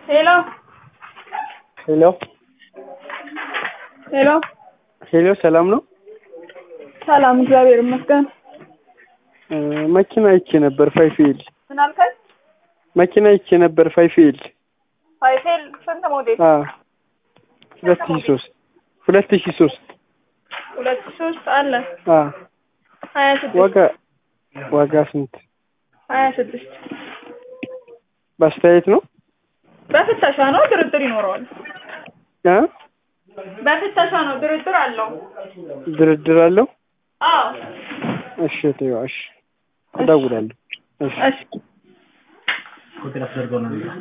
ሄሎ ሄሎ ሄሎ ሄሎ ሰላም ነው? ሰላም እግዚአብሔር ይመስገን። እ መኪና አይቼ ነበር ፋይፌል ምን አልከኝ? መኪና አይቼ ነበር ፋይፌል ፋይፌል ስንት ሞዴል? አ ሁለት ሺህ ሶስት ሁለት ሺህ ሶስት ሁለት ሶስት አለ አ ሀያ ስድስት ዋጋ ዋጋ ስንት? ሀያ ስድስት በአስተያየት ነው በፍተሻ ነው፣ ድርድር ይኖረዋል። እ በፍተሻ ነው፣ ድርድር አለው። ድርድር አለው? አዎ እሺ ተይው እሺ እደውላለሁ። እሺ እሺ